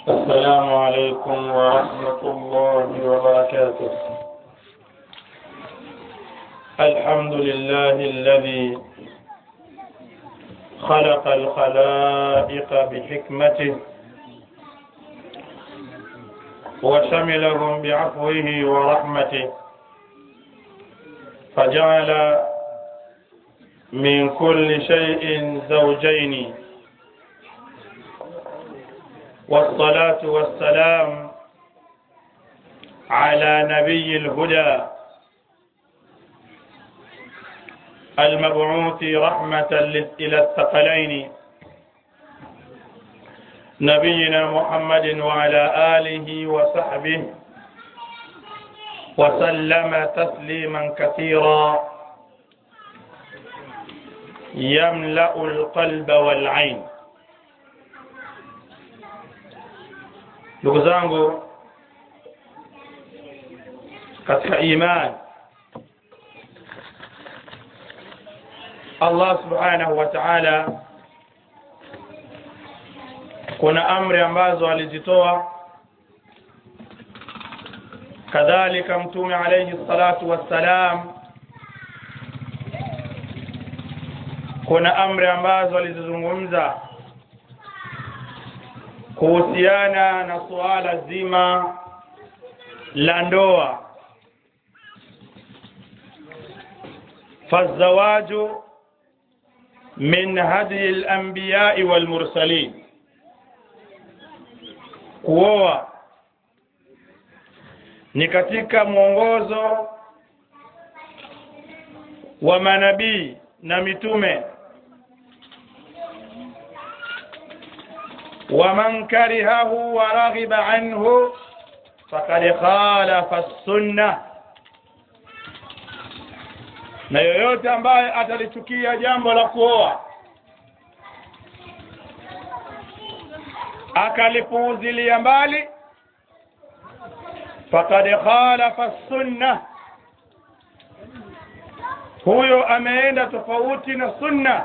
السلام عليكم ورحمة الله وبركاته الحمد لله الذي خلق الخلائق بحكمته وشملهم بعفوه ورحمته فجعل من كل شيء زوجين والصلاة والسلام على نبي الهدى المبعوث رحمة إلى الثقلين نبينا محمد وعلى آله وصحبه وسلم تسليما كثيرا يملأ القلب والعين ndugu zangu katika imani Allah subhanahu wa ta'ala kuna amri ambazo alizitoa kadhalika mtume alayhi salatu wassalam kuna amri ambazo alizizungumza kuhusiana na suala zima la ndoa fazawaju min hadi al-anbiya'i wal mursalin kuoa ni katika mwongozo wa manabii na mitume ومن كرهه ورغب عنه فقد خالف السنة na yoyote ambaye atalichukia jambo la kuoa akalipuuzilia mbali faqad khalafa sunna huyo ameenda tofauti na sunna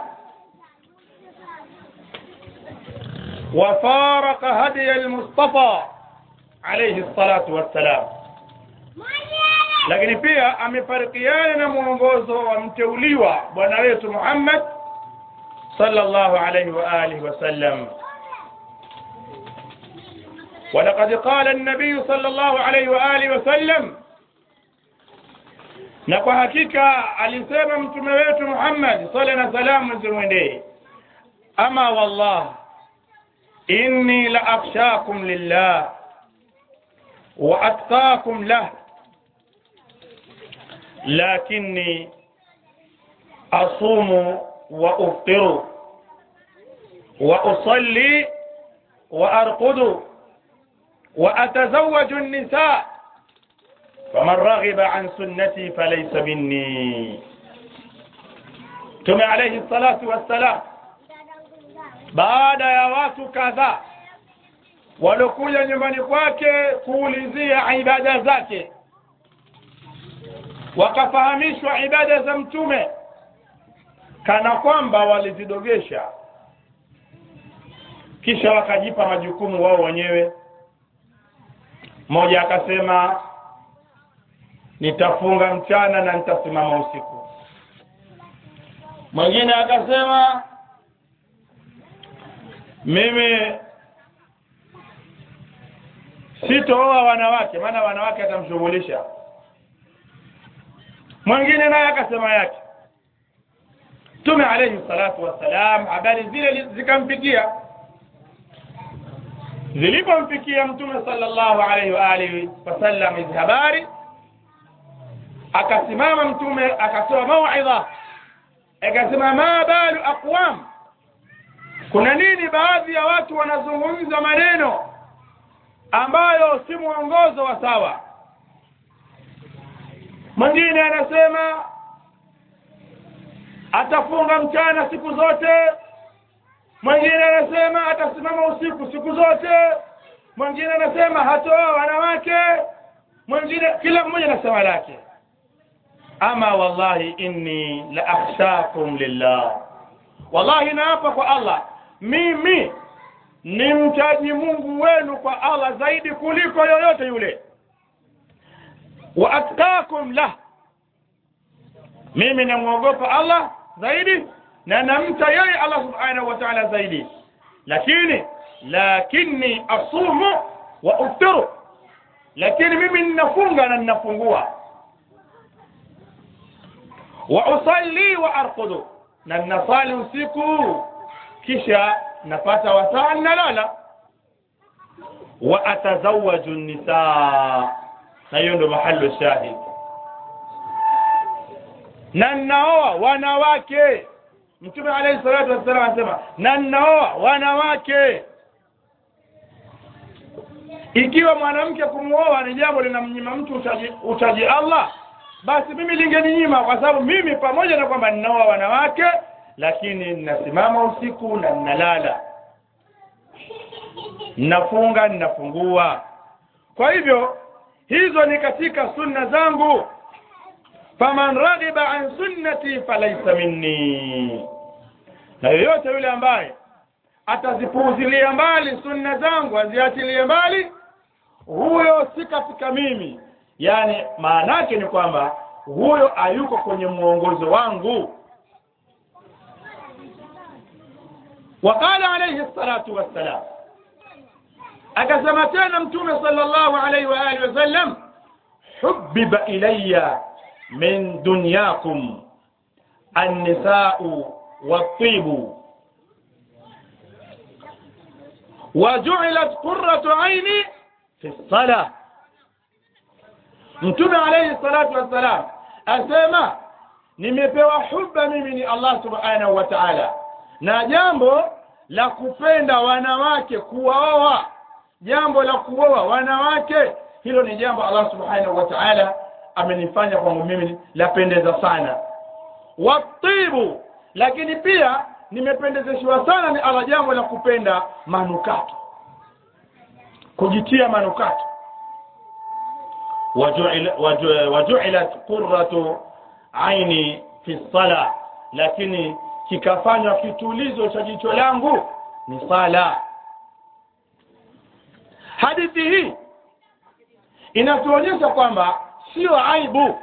وفارق هدي المصطفى عليه الصلاة والسلام lakini pia amefarikiana na mwongozo wa mteuliwa bwana wetu Muhammad sallallahu alayhi wa alihi wasallam ولقد قال النبي صلى الله عليه وآله وسلم na kwa hakika alisema mtume wetu Muhammad sala na salamu zimwendee ama wallah inni la akhshakum lillah wa atqakum lah lakinni asumu wa uftiru wa usalli wa arqudu wa atazawwaju an-nisa faman raghiba an sunnati falaysa minni tume alayhi salatu wassalam baada ya watu kadhaa walokuja nyumbani kwake kuulizia ibada zake wakafahamishwa ibada za mtume kana kwamba walizidogesha kisha wakajipa majukumu wao wenyewe mmoja akasema nitafunga mchana na nitasimama usiku mwingine akasema mimi sitooa wanawake maana wanawake atamshughulisha mwingine naye akasema yake Mtume alayhi salatu wassalam habari zile zikamfikia zilipomfikia Mtume sallallahu alayhi wa alihi wasallam hizi habari akasimama Mtume akatoa mauidha akasema ma balu aqwam kuna nini baadhi ya watu wanazungumza maneno ambayo si mwongozo wa sawa mwingine anasema atafunga mchana siku zote mwingine anasema atasimama usiku siku zote mwingine anasema hatoa wanawake mwingine kila mmoja anasema lake ama wallahi inni la akhshakum lillah wallahi naapa kwa Allah mimi ni mchaji Mungu wenu kwa Allah zaidi kuliko yoyote yule wa atqakum lah mimi namwogopa Allah zaidi na namcha yeye Allah subhanahu wa ta'ala zaidi lakini lakini asumu wa uftiru lakini mimi ninafunga na ninafungua wa usalli wa arqudu na ninasali usiku kisha napata wasaa nalala wa atazawaju nisaa na hiyo ndo mahali shahid na ninaoa wanawake mtume alayhi salatu wassalam anasema na ninaoa wanawake ikiwa mwanamke kumwoa ni jambo linamnyima mtu utaji, utaji Allah basi mimi lingeninyima kwa sababu mimi pamoja na kwamba ninaoa wanawake lakini ninasimama usiku na ninalala ninafunga ninafungua kwa hivyo hizo ni katika sunna zangu faman raghiba an sunnati falaysa minni na yoyote yule ambaye atazipuuzilia mbali sunna zangu aziachilie mbali huyo si katika mimi yani maana yake ni kwamba huyo hayuko kwenye mwongozo wangu وقال عليه الصلاة والسلام akasema tena mtume sallallahu alaihi wa alihi wasallam hubbiba ilayya min dunyakum an-nisa'u wat-tibu وجعلت قرة عيني في الصلاة mtume alayhi salatu wassalam asema nimepewa huba mimi ni Allah subhanahu wa ta'ala na jambo la kupenda wanawake kuwaoa jambo la kuoa wanawake hilo ni jambo Allah subhanahu wa ta'ala amenifanya kwangu mimi lapendeza sana watibu lakini pia nimependezeshwa sana ni Allah jambo la kupenda manukato kujitia manukato wajuilat qurratu aini fi sala lakini kikafanywa kitulizo cha jicho langu ni sala hadithi hii inatuonyesha kwamba sio aibu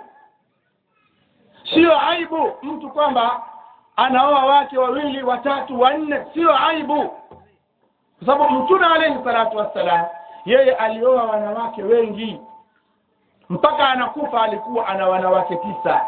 sio aibu mtu kwamba anaoa wake wawili watatu wanne sio aibu kwa sababu mtume alayhi salatu wassalam yeye alioa wanawake wengi mpaka anakufa alikuwa ana wanawake tisa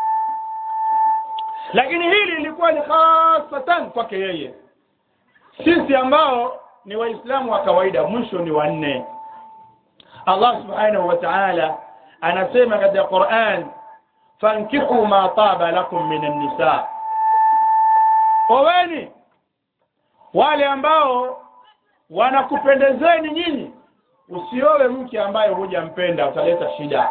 lakini hili lilikuwa ni hasatan kwake yeye sisi ambao ni waislamu wa kawaida mwisho ni wanne Allah subhanahu wa ta'ala anasema katika Qur'an fankihu ma taba lakum minan nisa oweni wale ambao wanakupendezeni nyinyi usiowe mke ambaye hujampenda utaleta shida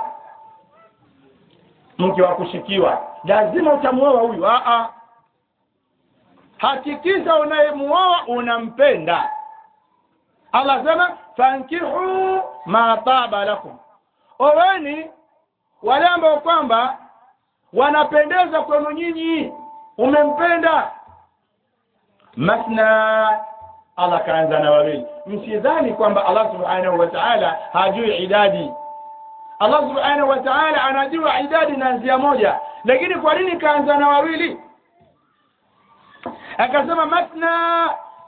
mke wa kushikiwa lazima utamuoa huyu a a hakikisha unayemuoa unampenda Allah sema fankihu ma taba lakum oweni wale ambao kwamba wanapendeza kwenu nyinyi umempenda masna Allah kaanza na wawili msidhani kwamba Allah subhanahu wa ta'ala hajui idadi Allah subhanahu wa ta'ala anajua idadi na njia moja lakini kwa nini kaanza na wawili akasema masna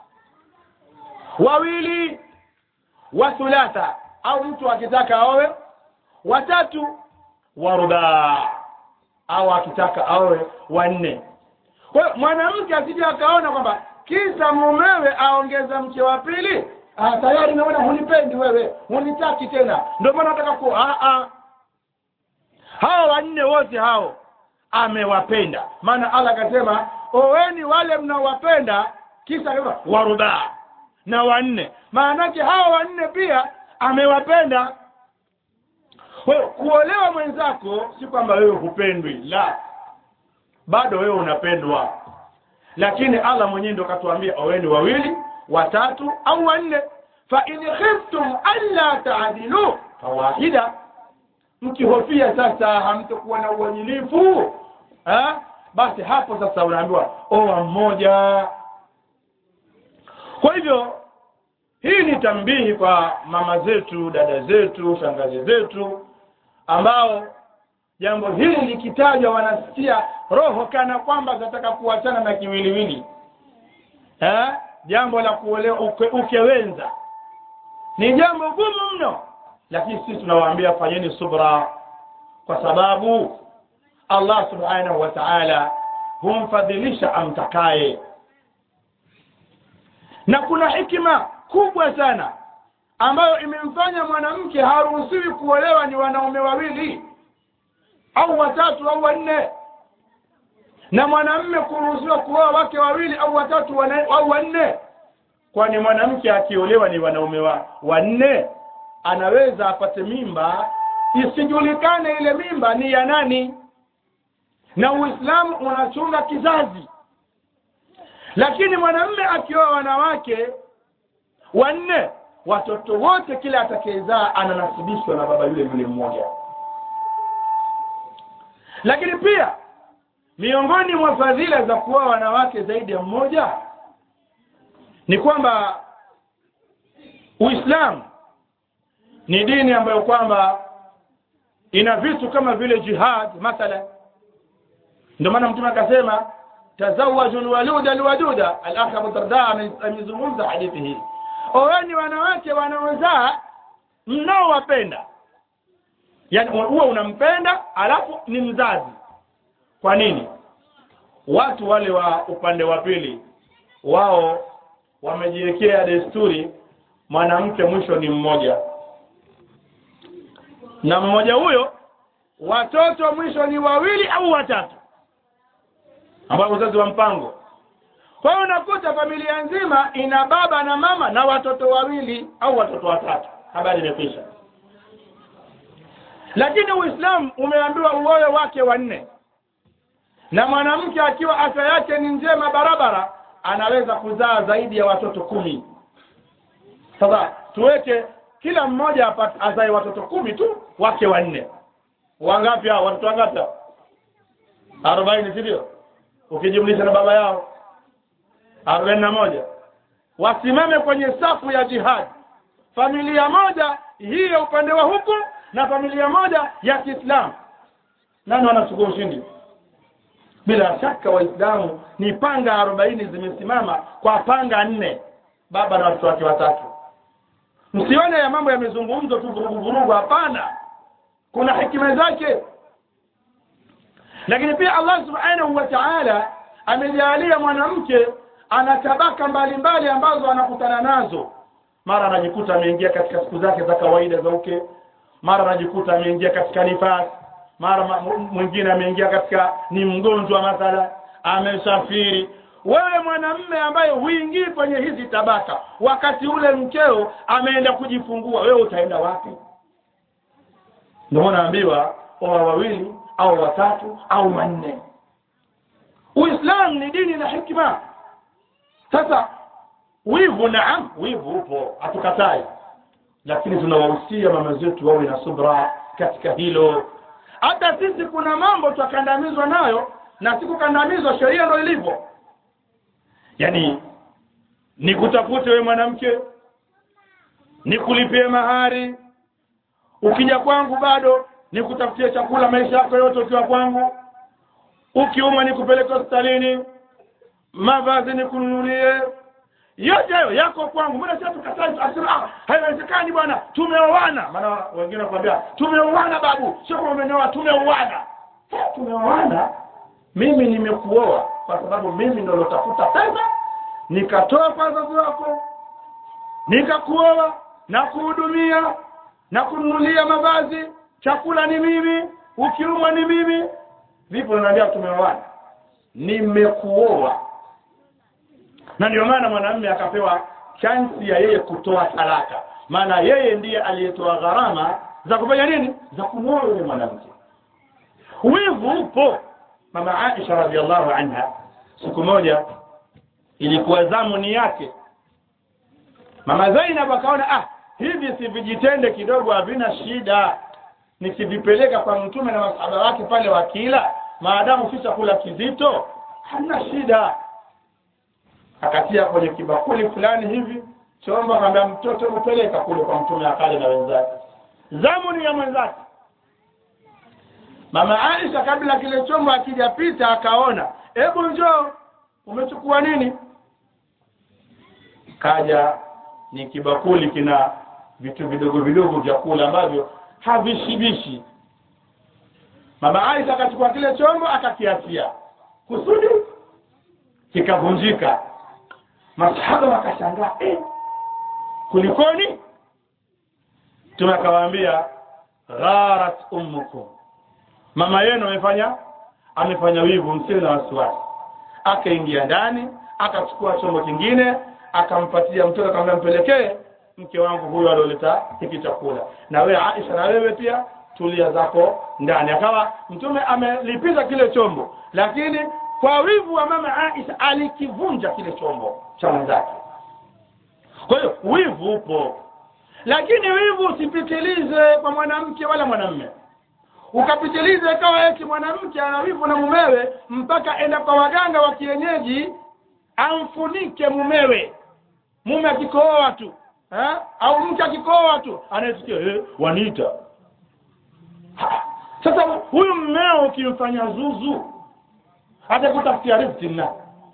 wawili wa thulatha au mtu akitaka aowe watatu wa rubaa au akitaka aowe wanne kwa hiyo mwanamke asije akaona kwamba kisa mumewe aongeza mke wa pili ah tayari naona hunipendi wewe hunitaki tena ndio maana nataka ku ah ah hao wanne wote hao amewapenda maana Allah akasema oweni wale mnaowapenda kisa kama waruba na wanne maanake hao wanne pia amewapenda wewe kuolewa mwenzako si kwamba wewe hupendwi la bado wewe unapendwa lakini Allah mwenyewe ndio katuambia oweni wawili watatu au wanne fa in khiftum alla ta'dilu fawahida mkihofia sasa hamtokuwa na uadilifu ha? basi hapo sasa unaambiwa oa mmoja kwa hivyo hii ni tambihi kwa mama zetu dada zetu shangazi zetu ambao jambo hili likitajwa wanasikia roho kana kwamba zinataka kuachana na kiwiliwili eh? jambo la kuolewa uke, ukewenza ni jambo gumu mno lakini sisi tunawaambia fanyeni subra kwa sababu allah subhanahu wa taala humfadhilisha amtakaye na kuna hikima kubwa sana ambayo imemfanya mwanamke haruhusiwi kuolewa ni wanaume wawili au watatu au wanne na mwanamme kuruhusiwa kuoa wake wawili au watatu wana, au wanne kwani mwanamke akiolewa ni wanaume wa wanne anaweza apate mimba isijulikane ile mimba ni ya nani na uislamu unachunga kizazi lakini mwanamme akioa wanawake wanne watoto wote kila atakayezaa ananasibishwa na baba yule yule mmoja lakini pia miongoni mwa fadhila za kuoa wanawake zaidi ya mmoja ni kwamba uislamu ni dini ambayo kwamba ina vitu kama vile jihad mathalan ndio maana mtume akasema tazawaju lwaluda lwaduda alakh abu darda amezungumza hadithi hii oweni wanawake wanaozaa mnaowapenda yaani huwa unampenda alafu ni mzazi kwa nini watu wale wa upande wa pili wao wamejiwekea desturi mwanamke mwisho ni mmoja na mmoja huyo watoto mwisho ni wawili au watatu ambao uzazi wa mpango kwa hiyo unakuta familia nzima ina baba na mama na watoto wawili au watoto watatu habari imekwisha lakini uislamu umeambiwa uoe wake wanne na mwanamke akiwa afya yake ni njema barabara anaweza kuzaa zaidi ya watoto kumi sasa tuweke kila mmoja azae watoto kumi tu wake wanne wangapi hao watoto wangapi arobaini si ndio ukijumlisha na baba yao arobaini na moja wasimame kwenye safu ya jihadi familia moja hii ya upande wa huku na familia moja ya kiislamu nani wanachukua ushindi bila shaka waislamu ni panga arobaini zimesimama kwa panga nne baba na watoto wake watatu msione ya mambo yamezungumzwa tu vurugu vurugu hapana kuna hikima zake lakini pia allah subhanahu wa taala amejalia mwanamke ana tabaka mbalimbali ambazo anakutana nazo mara anajikuta ameingia katika siku zake za kawaida za uke mara anajikuta ameingia katika nifasi mara mwingine ameingia katika ni mgonjwa mathala amesafiri wewe mwanamme ambaye huingii kwenye hizi tabaka wakati ule mkeo ameenda kujifungua wewe utaenda wapi ndio naambiwa oa wawili au watatu au wanne uislamu ni dini na hikma sasa wivu naam wivu upo hatukatai lakini tunawahusia mama zetu wawe na subra katika hilo hata sisi kuna mambo twakandamizwa nayo na sikukandamizwa sheria ndo ilivyo yaani nikutafute we mwanamke nikulipie mahari ukija kwangu bado nikutafutie chakula maisha yako yote ukiwa kwangu ukiumwa nikupeleke hospitalini mavazi nikununulie yote hayo yako kwangu mbona sasa tukatai asema ah haiwezekani bwana tumeoana maana wengine wanakuambia tumeoana babu sio kama umenioa tumeoana tumeoana mimi nimekuoa kwa sababu mimi ndo nilotafuta pesa nikatoa kwa wazazi wako nikakuoa na kuhudumia na kununulia mavazi chakula ni mimi ukiumwa ni mimi vipo unaambia tumeoana nimekuoa na ndio maana mwanamume akapewa chansi ya yeye kutoa talaka maana yeye ndiye aliyetoa gharama za kufanya nini za kumwoa yule mwanamke wivu upo mama Aisha radhiallahu anha siku moja ilikuwa zamu ni yake mama Zainab akaona ah hivi si vijitende kidogo havina shida nikivipeleka kwa mtume na masahaba wake pale wakila maadamu si chakula kizito hamna shida akatia kwenye kibakuli fulani hivi chombo akamwambia mtoto upeleka kule kwa mtume akale na wenzake zamu ni ya mwenzake mama Aisha kabla kile chombo akijapita akaona hebu njoo umechukua nini kaja ni kibakuli kina vitu vidogo vidogo vya kula ambavyo havishibishi mama Aisha akachukua kile chombo akakiachia kusudi kikavunjika masahaba wakashangaa eh, kulikoni mtume akawaambia gharat ummukum mama yenu amefanya amefanya wivu msiwe na wasiwasi akaingia ndani akachukua chombo kingine akampatia mtoto akamwambia mpelekee mke wangu huyo alioleta hiki chakula na wewe Aisha na wewe pia tulia zako ndani akawa mtume amelipiza kile chombo lakini kwa wivu wa mama Aisha alikivunja kile chombo cha mwenzake kwa hiyo wivu upo lakini wivu usipitilize kwa mwanamke wala mwanamme ukapitilize ikawa eti mwanamke ana wivu na mumewe mpaka enda kwa waganga wa kienyeji amfunike mumewe mume akikooa tu eh? au mke akikooa tu anayesikia eh, waniita Ha, sasa huyu mmeo ukimfanya zuzu hata kutafutia riziki na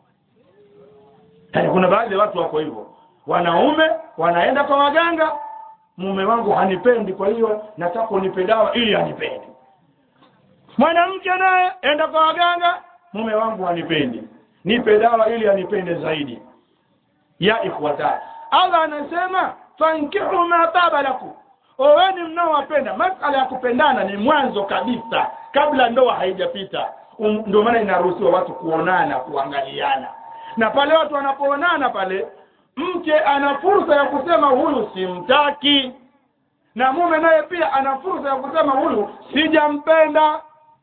yaani kuna baadhi ya watu wako hivyo wanaume wanaenda kwa waganga mume wangu hanipendi kwa hiyo nataka unipe dawa ili anipende mwanamke naye enda kwa waganga mume wangu hanipendi nipe dawa ili anipende zaidi ya ikhwata Allah anasema fankihu ma taba lakum oweni mnaowapenda masala ya kupendana ni mwanzo kabisa kabla ndoa haijapita um, ndio maana inaruhusiwa watu kuonana kuangaliana na pale watu wanapoonana pale mke ana fursa ya kusema huyu simtaki na mume naye pia ana fursa ya kusema huyu sijampenda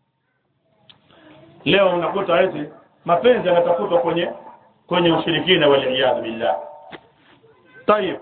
leo unakuta eti mapenzi yanatafutwa kwenye kwenye ushirikina waliyadhu billah tayib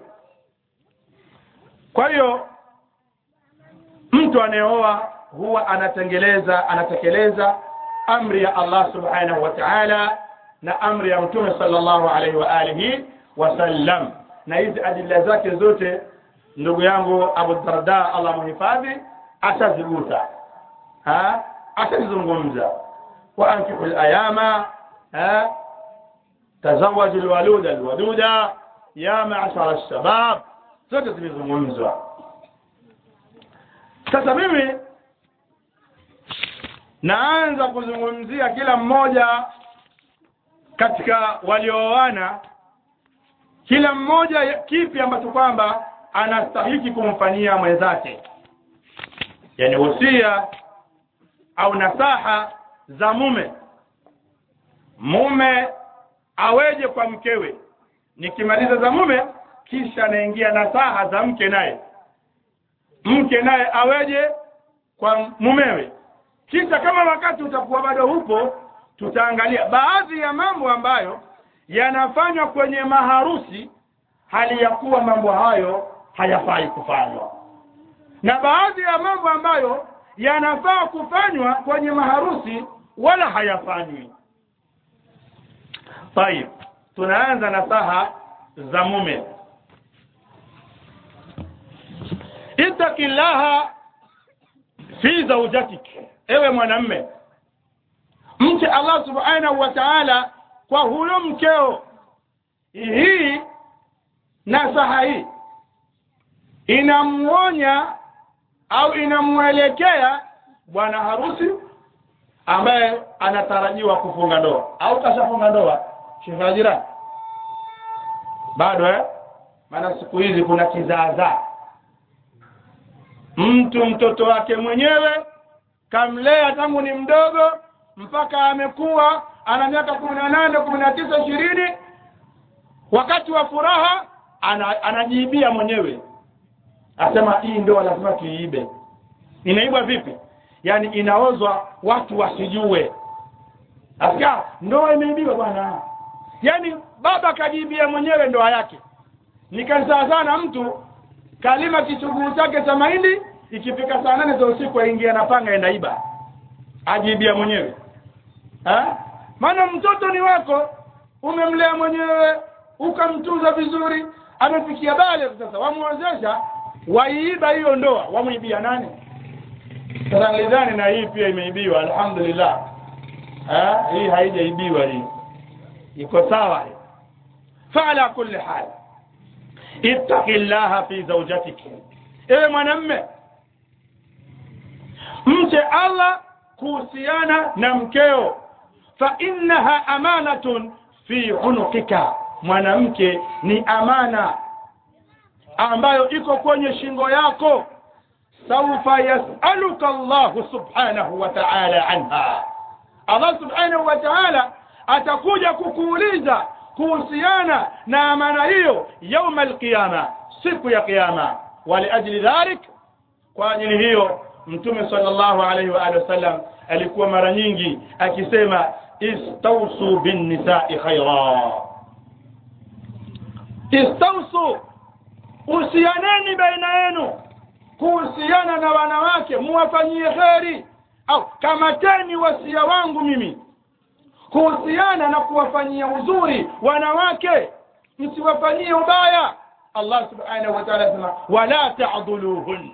kwa hiyo mtu anayeoa huwa anatengeleza anatekeleza amri ya Allah subhanahu wa ta'ala na amri ya mtume sallallahu alaihi wa alihi wasallam na hizi adila zake zote ndugu yangu Abu Darda Allah muhifadhi atazigusa ha atazungumza wa ankihu al-ayama ha tazawaju al-waluda al-waduda ya ma'ashara ash-shabab zote zimezungumzwa sasa mimi naanza kuzungumzia kila mmoja katika waliooana kila mmoja kipi ambacho kwamba anastahiki kumfanyia mwenzake yani wosia au nasaha za mume mume aweje kwa mkewe nikimaliza za mume kisha anaingia nasaha za mke naye mke naye aweje kwa mumewe kisha kama wakati utakuwa bado hupo tutaangalia baadhi ya mambo ambayo yanafanywa kwenye maharusi hali ya kuwa mambo hayo hayafai kufanywa na baadhi ya mambo ambayo yanafaa kufanywa kwenye maharusi wala hayafanywi tayib tunaanza na saha za mume ittaqillaha fi zawjatik ewe mwanamme mche Allah subhanahu wa ta'ala kwa huyo mkeo hii nasaha hii inamuonya au inamwelekea bwana harusi ambaye anatarajiwa kufunga ndoa au kashafunga ndoa shifajira bado eh maana siku hizi kuna kizaazaa mtu mtoto wake mwenyewe kamlea tangu ni mdogo mpaka amekuwa ana miaka kumi na nane kumi na tisa ishirini wakati wa furaha ana, anajiibia mwenyewe asema hii ndoa lazima tuiibe inaibwa vipi yaani inaozwa watu wasijue asikia ndoa imeibiwa bwana yaani baba kajiibia mwenyewe ndoa yake nikansaa sana mtu kalima kichuguu chake cha mahindi ikifika saa nane za usiku aingia na panga enda iba ajiibia mwenyewe ha? maana mtoto ni wako umemlea mwenyewe ukamtunza vizuri amefikia bale sasa wamwozesha waiiba hiyo ndoa wamwibia nani sasa nilidhani na hii pia imeibiwa alhamdulillah ha? hii haijaibiwa hii iko sawa hii faala kulli hal ittaqi llaha fi zawjatik ewe mwanamme mche allah kuhusiana na mkeo fa innaha amanatun fi unukika mwanamke ni amana ambayo iko kwenye shingo yako saufa yasaluka llahu subhanahu wa ta'ala anha allah subhanahu wa ta'ala atakuja kukuuliza kuhusiana na amana hiyo yauma alqiyama siku ya qiyama waliajli dhalik kwa ajili hiyo mtume sallallahu alaihi wa alihi wasallam alikuwa mara nyingi akisema istausu binnisai khaira istausu usianeni baina yenu kuhusiana na wanawake muwafanyie kheri au kamateni wasia wangu mimi kuhusiana na kuwafanyia uzuri wanawake msiwafanyie ubaya allah subhanahu wa ta'ala anasema wala ta'dhuluhun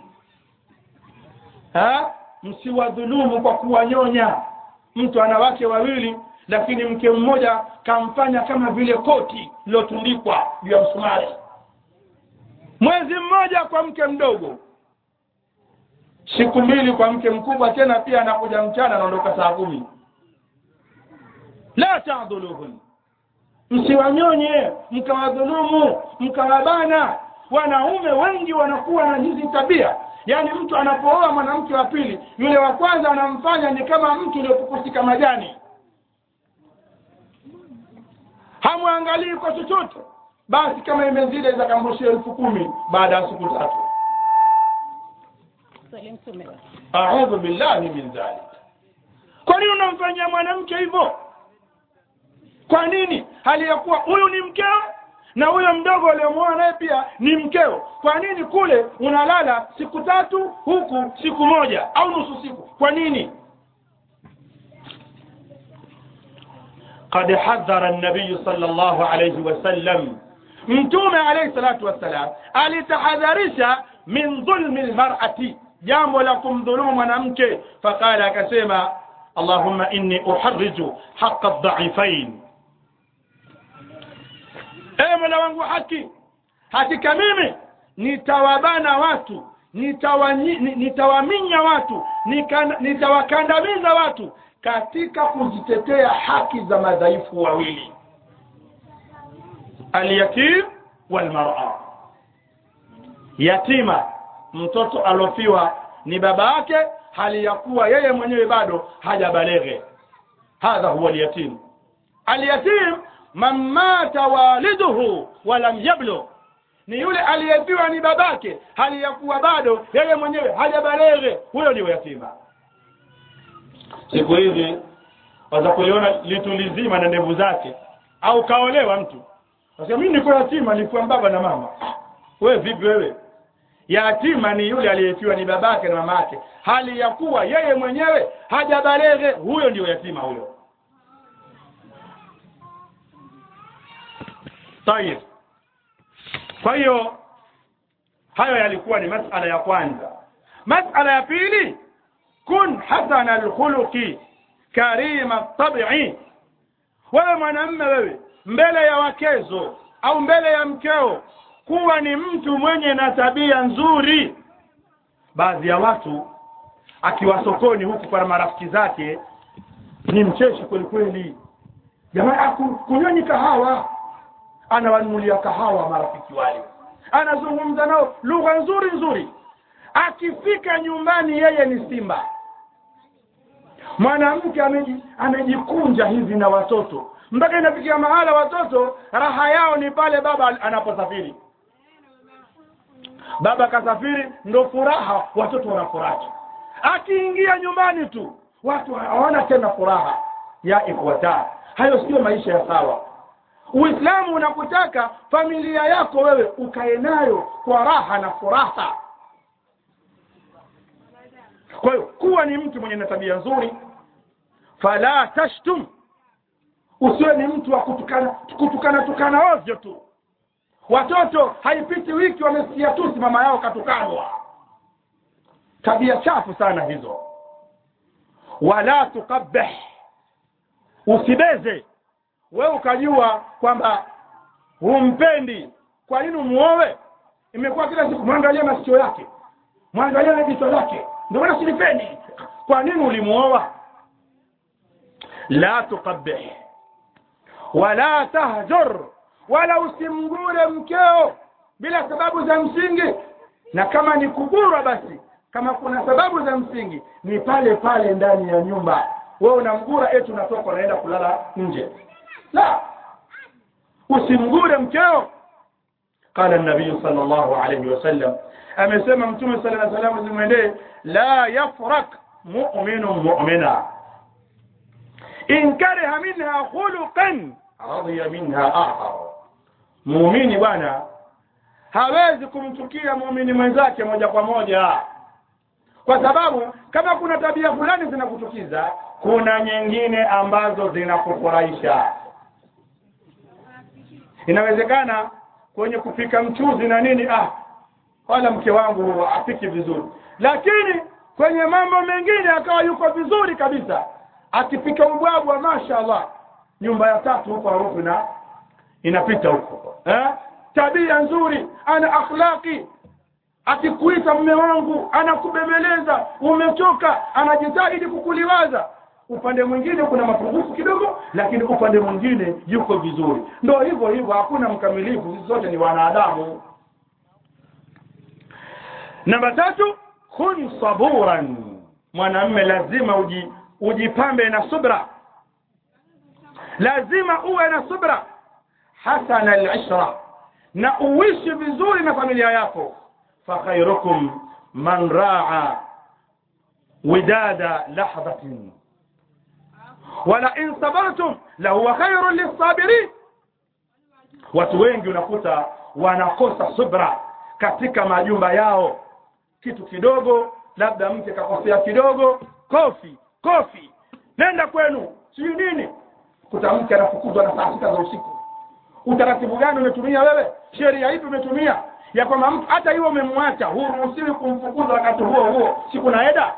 ha msiwadhulumu kwa kuwanyonya mtu ana wake wawili lakini mke mmoja kamfanya kama vile koti lilotundikwa juu ya msumari mwezi mmoja kwa mke mdogo siku mbili kwa mke mkubwa tena pia anakuja mchana anaondoka saa kumi la tadhuluhun msiwanyonye mkawadhulumu mkawabana wanaume wengi wanakuwa na hizi tabia yaani mtu anapooa mwanamke wa pili yule wa kwanza anamfanya ni kama mtu uliopukusika majani hamwangalii kwa chochote basi kama imezidi zakamrushia elfu kumi baada ya siku tatu audhu billahi min dhalik kwa nini unamfanyia mwanamke hivyo kwa nini hali ya kuwa huyu ni mkeo na huyo mdogo aliyomwoa naye pia ni mkeo kwa nini kule unalala siku tatu huku siku moja au nusu siku kwa nini قد حذر النبي صلى الله عليه وسلم mtume alayhi salatu wassalam alitahadharisha min dhulmi lmarati jambo la kumdhulumu mwanamke faqala akasema allahumma inni uharriju haqa dhaifain ewe mola wangu haki hakika mimi nitawabana watu nitawanyi- ni- nitawaminya watu nika- nitawakandamiza watu katika kuzitetea haki za madhaifu wawili alyatim walmara yatima mtoto alofiwa ni baba yake hali ya kuwa yeye mwenyewe bado hajabaleghe hadha huwa alyatim alyatim man mata waliduhu walam yablugh ni yule aliyefiwa ni babake hali ya kuwa bado yeye mwenyewe hajabaleghe huyo ndio yatima siku hizi waza kuliona litu lizima na ndevu zake au kaolewa mtu Sasa mimi niko yatima nilikuwa baba na mama. Wewe vipi wewe? Yatima ni yule aliyefiwa ni babake na mamake, hali ya kuwa yeye mwenyewe hajabaleghe, huyo ndio yatima huyo. Tayeb. Kwa hiyo hayo yalikuwa ni masala ya kwanza. Masala ya pili, kun hasana alkhuluqi karima tabi'i. Wewe mwanamume wewe mbele ya wakezo au mbele ya mkeo kuwa ni mtu mwenye na tabia nzuri baadhi ya watu akiwa sokoni huku kwa marafiki zake ni mcheshi kweli kweli jamaa aku- kunyweni kahawa anawanunulia kahawa marafiki wale anazungumza nao lugha nzuri nzuri akifika nyumbani yeye ni simba mwanamke ameji- amejikunja hivi na watoto mpaka inafikia mahala watoto raha yao ni pale baba anaposafiri baba kasafiri ndo furaha watoto wanafurahi akiingia nyumbani tu watu hawana tena furaha ya ifuata hayo sio maisha ya sawa uislamu unakutaka familia yako wewe ukae nayo kwa raha na furaha kwa hiyo kuwa ni mtu mwenye na tabia nzuri fala tashtum usiwe ni mtu wa kutukana kutukana tukana ovyo tu watoto haipiti wiki wamesikia tusi mama yao katukanwa tabia chafu sana hizo wala tukabih usibeze we ukajua kwamba humpendi kwa nini umuowe imekuwa kila siku mwangalie masikio yake mwangalie na jicho lake ndio maana silipendi kwa nini ulimuoa la tukabih wala tahjur wala usimgure mkeo bila sababu za msingi na kama ni kugurwa basi kama kuna sababu za msingi ni pale pale ndani ya nyumba wewe unamgura eti unatoka unaenda kulala nje la usimgure mkeo قال النبي صلى الله عليه وسلم amesema mtume صلى الله عليه وسلم zimwendee la yafrak mu'minun mu'mina in kariha minha khuluqan radiya minha akhar muumini bwana hawezi kumchukia muumini mwenzake moja kwa moja kwa sababu kama kuna tabia fulani zinakuchukiza kuna nyingine ambazo zinakufurahisha inawezekana kwenye kupika mchuzi na nini ah wala mke wangu apiki vizuri lakini kwenye mambo mengine akawa yuko vizuri kabisa akipika ubwabwa mashaallah nyumba ya tatu huko harufu na inapita huko eh? tabia nzuri ana akhlaqi akikuita mume wangu anakubembeleza umechoka anajitahidi kukuliwaza upande mwingine kuna mapungufu kidogo lakini upande mwingine yuko vizuri ndo hivyo hivyo hakuna mkamilifu sisi zote ni wanadamu namba tatu kun saburan mwanamme lazima uji, ujipambe na subra lazima uwe na subra hasana al-ishra na uishi vizuri na familia yako fakhairukum man raa widada lahdhatin wala in sabartum lahuwa khairun lisabirin watu wengi unakuta wanakosa subra katika majumba yao kitu kidogo labda mke kakosea kidogo kofi kofi nenda kwenu sijui nini kuta mke anafukuzwa na saa sita za usiku utaratibu gani umetumia wewe sheria ipi umetumia ya kwamba mtu hata hiyo umemwacha huruhusiwi kumfukuza wakati huo huo siku na eda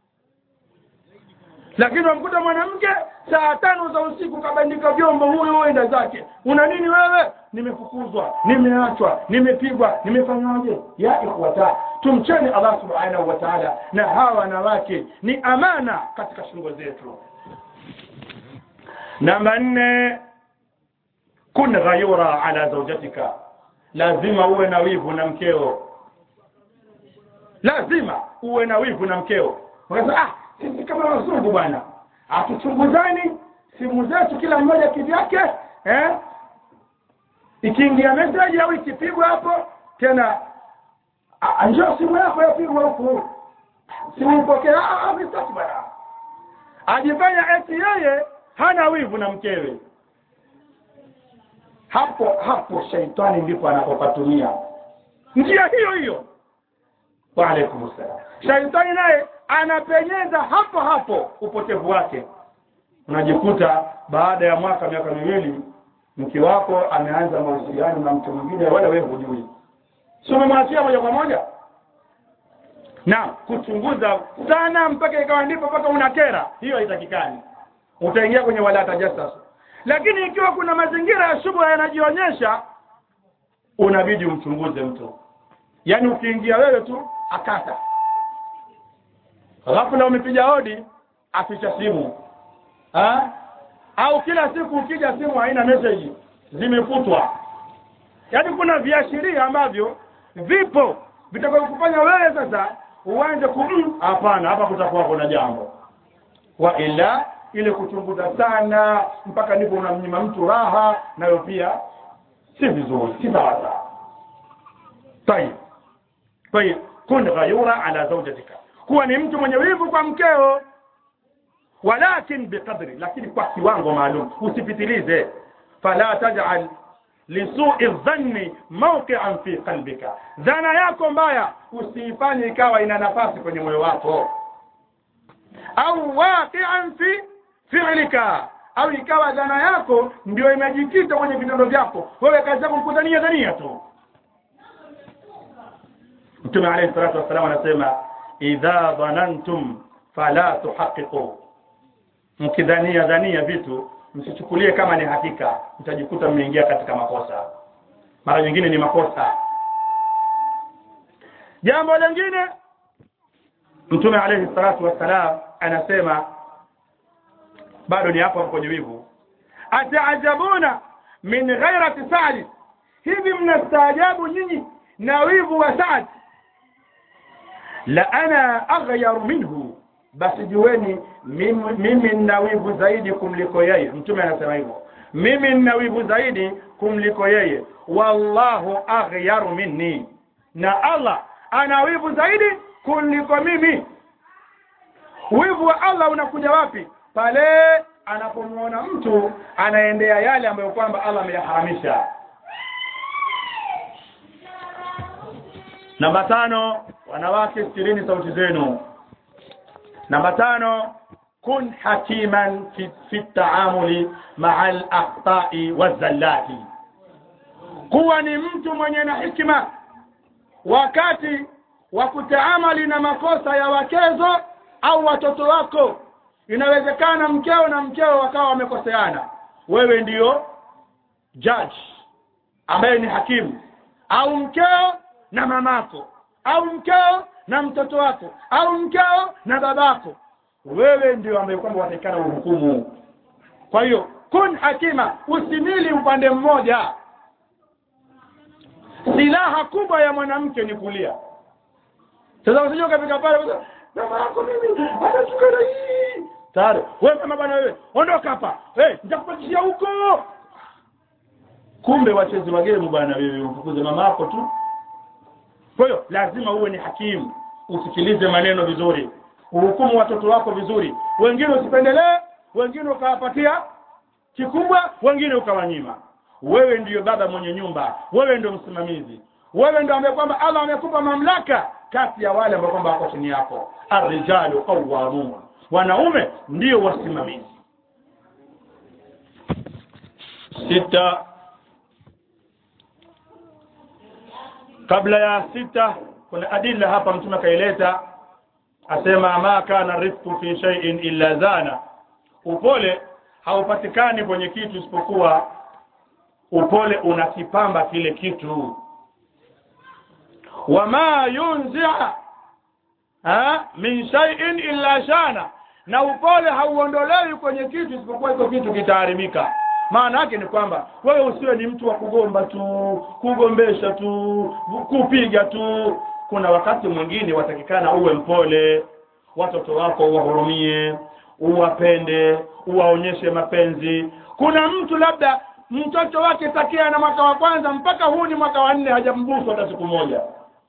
lakini wamkuta mwanamke saa tano za usiku kabandika vyombo huyo huenda zake una nini wewe nimefukuzwa nimeachwa nimepigwa nimefanyaje ya ikhwata tumcheni allah subhanahu wa taala na hawa wanawake ni amana katika shingo zetu namba nne kun ghayura ala zaujatika lazima uwe na wivu na mkeo lazima uwe na wivu na mkeo unasema ah sisi kama wazungu bwana hatuchunguzani simu zetu kila mmoja kivyake eh ikiingia message au ikipigwa hapo tena ah, njoo simu yako yapigwa huku simu ipokea ah ah, msitaki bwana ajifanya eti yeye hana wivu na mkewe hapo hapo shaitani ndipo anapopatumia njia hiyo hiyo wa alaikum salam shaitani naye anapenyeza hapo hapo upotevu wake unajikuta baada ya mwaka miaka miwili mke wako ameanza mahusiano na mtu mwingine wala wewe hujui si umemwachia moja kwa moja na kuchunguza sana mpaka ikawa ndipo mpaka unakera hiyo haitakikani utaingia kwenye wala tajassus lakini ikiwa kuna mazingira ya shubha yanajionyesha unabidi umchunguze mtu yaani ukiingia wewe tu akata ghafla umepiga hodi aficha simu ha? au kila siku ukija simu haina message zimefutwa yaani kuna viashiria ambavyo vipo vitakavyokufanya wewe sasa uanze ku hapana hapa kutakuwa kuna jambo wa ila ile kuchunguza sana mpaka ndipo unamnyima mtu raha nayo pia si vizuri si sawa tayib tayib kun ghayura ala zawjatika kuwa ni mtu mwenye wivu kwa mkeo walakin biqadri lakini kwa kiwango maalum usipitilize fala taj'al lisui dhanni mawqi'an fi qalbika dhana yako mbaya usiifanye ikawa ina nafasi kwenye moyo wako au waqi'an fi fi'lika au ikawa dhana yako ndio imejikita kwenye vitendo vyako wewe kazi yako kudhania dhania tu mtume alayhi salatu wassalam anasema idha dhanantum fala tuhaqiqu mkidhania dhania vitu msichukulie kama ni hakika mtajikuta mmeingia katika makosa mara nyingine ni makosa jambo lingine mtume alayhi salatu wassalam anasema bado ni hapo kwenye wivu ataajabuna min ghairati sa'd hivi mnastaajabu nyinyi na wivu wa Sa'd la ana aghyar minhu basi jueni mimi, mimi nina wivu zaidi kumliko yeye mtume anasema hivyo mimi nina wivu zaidi kumliko yeye wallahu aghyaru minni na Allah ana wivu zaidi kuliko mimi wivu wa Allah unakuja wapi pale anapomwona mtu anaendea yale ambayo kwamba Allah ameyaharamisha namba tano wanawake sikirini sauti zenu namba tano kun hakiman fi, fi taamuli maa al-akhta'i wazallati kuwa ni mtu mwenye na hikima wakati wa kutaamali na makosa ya wakezo au watoto wako inawezekana mkeo na mkeo wakawa wamekoseana wewe ndiyo judge ambaye ni hakimu au mkeo na mamako au mkeo na mtoto wako au mkeo na babako wewe ndio ambaye kwamba watakana uhukumu kwa hiyo kun hakima usimili upande mmoja silaha kubwa ya mwanamke ni kulia sasa usije ukafika pale mama yako mimi anatukana hii tayari wewe mama bwana wewe ondoka hapa hey, nitakupatishia huko kumbe wachezi wa game bwana wewe umfukuze mama yako tu kwa hiyo lazima uwe ni hakimu usikilize maneno vizuri uhukumu watoto wako vizuri wengine usipendelee wengine ukawapatia kikubwa wengine ukawanyima wewe ndiyo baba mwenye nyumba wewe ndio msimamizi wewe ndio ambaye kwamba Allah amekupa mamlaka kati ya wale ambao kwamba wako chini yako arrijalu qawwamun wanaume ndio wasimamizi sita kabla ya sita kuna adila hapa mtume akaileta asema ma kana rifqu fi shay'in illa zana upole haupatikani kwenye kitu isipokuwa upole unakipamba kile kitu wama yunzi'a ha min shay'in illa shana na upole hauondolewi kwenye kitu isipokuwa iko kitu kitaharibika maana yake ni kwamba wewe usiwe ni mtu wa kugomba tu kugombesha tu kupiga tu kuna wakati mwingine watakikana uwe mpole watoto wako uwahurumie uwapende uwaonyeshe mapenzi kuna mtu labda mtoto wake takia na mwaka wa kwanza mpaka huu ni mwaka wa nne hajambusu hata siku moja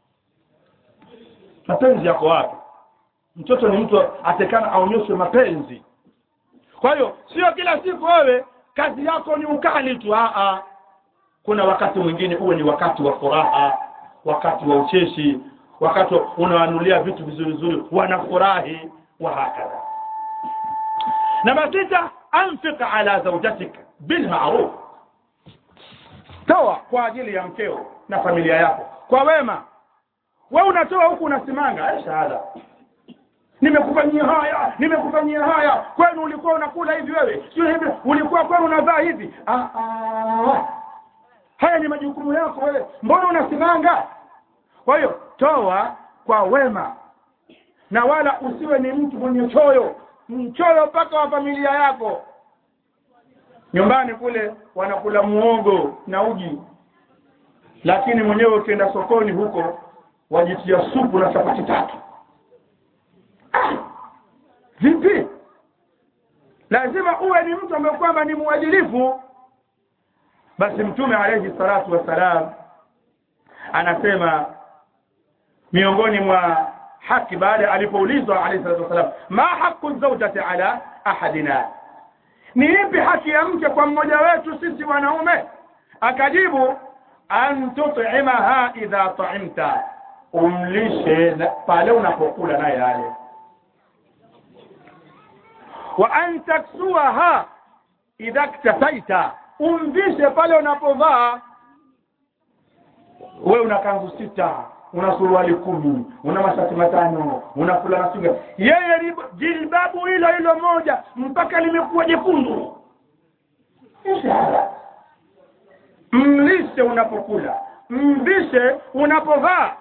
mapenzi yako wapi mtoto ni mtu atekana aonyeshwe mapenzi kwa hiyo sio kila siku wewe kazi yako ni ukali tu a kuna wakati mwingine uwe ni wakati wa furaha wakati wa ucheshi wakati unawanulia vitu vizuri vizuri wanafurahi wa hakadha namba sita anfiq ala zawjatik bil ma'ruf toa kwa ajili ya mkeo na familia yako kwa wema wewe unatoa huku unasimanga shahada nimekufanyia haya nimekufanyia haya kwenu ulikuwa unakula hivi wewe sio hivi ulikuwa kwenu unavaa hivi ah, ah. haya ni majukumu yako wewe mbona unasimanga kwa hiyo toa kwa wema na wala usiwe ni mtu mwenye choyo mchoyo mpaka wa familia yako nyumbani kule wanakula muogo na uji lakini mwenyewe ukienda sokoni huko wajitia supu na chapati tatu ah, vipi lazima uwe ni mtu ambaye kwamba ni mwadilifu basi mtume alayhi salatu wassalam anasema miongoni mwa haki baada alipoulizwa alayhi salatu wassalam ma haqqu zawjati ala ahadina ni ipi haki ya mke kwa mmoja wetu sisi wanaume akajibu an tut'imaha idha ta'imta umlishe pale unapokula naye yale wa an taksuaha idha ktasaita umvishe pale unapovaa we una kanzu sita una suruali kumi una mashati matano una fulana singa yeye ni jilbabu hilo hilo moja mpaka limekuwa jekundu ishara mlishe unapokula mvishe unapovaa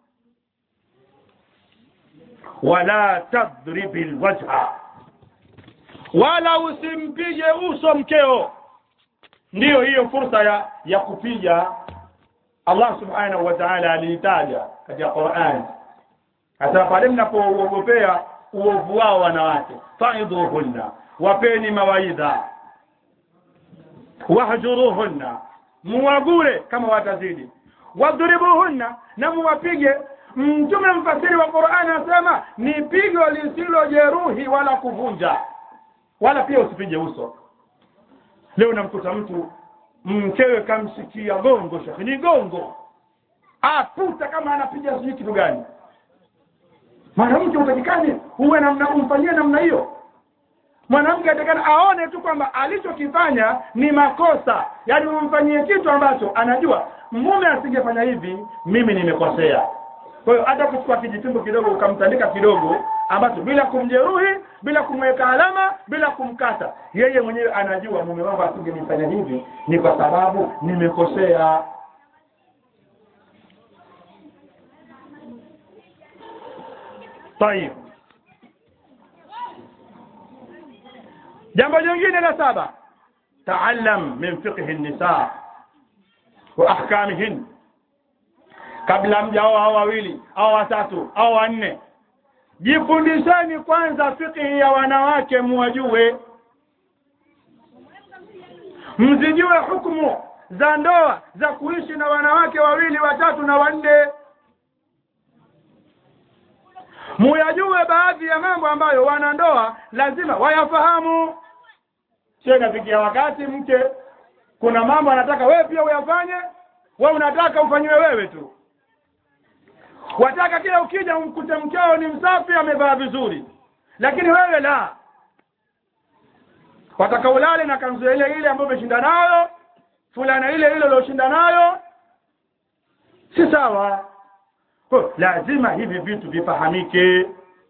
wala tadribi lwajha wala usimpige uso mkeo ndiyo hiyo fursa ya ya kupiga Allah subhanahu wa ta'ala aliitaja katika Qur'an hasa pale mnapooogopea uovu wao wanawake faidhuhunna wapeni mawaidha wahjuruhunna muwagure kama watazidi wadhuribuhunna na muwapige mtume mfasiri wa Qur'an anasema ni pigo lisilojeruhi wala kuvunja wala pia usipige uso leo namkuta mtu mkewe kamsikia gongo shekhi ni gongo aputa kama anapiga sijui kitu gani mwanamke utakikani huwe namna umfanyie namna hiyo mwanamke atakana aone tu kwamba alichokifanya ni makosa yaani umfanyie kitu ambacho anajua mume asingefanya hivi mimi nimekosea kwa hiyo hata kuchukua kijitumbo kidogo ukamtandika kidogo ambacho bila kumjeruhi bila kumweka alama bila kumkata yeye mwenyewe anajua mume wangu asingenifanya hivi ni kwa sababu nimekosea طيب jambo jingine la saba taallam min fiqhi an-nisa wa ahkamihin kabla mjao hao wawili au watatu au wanne jifundisheni kwanza fiqhi ya wanawake muwajue mzijue hukumu za ndoa za kuishi na wanawake wawili watatu na wanne muyajue baadhi ya mambo ambayo wanandoa lazima wayafahamu sio inafikia wakati mke kuna mambo anataka wewe pia uyafanye wewe unataka ufanyiwe wewe tu wataka kila ukija umkute mkeo ni msafi amevaa vizuri lakini wewe la wataka ulale na kanzu ile ile ambayo umeshinda nayo fulana ile ile ulioshinda nayo si sawa kwa lazima hivi vitu vifahamike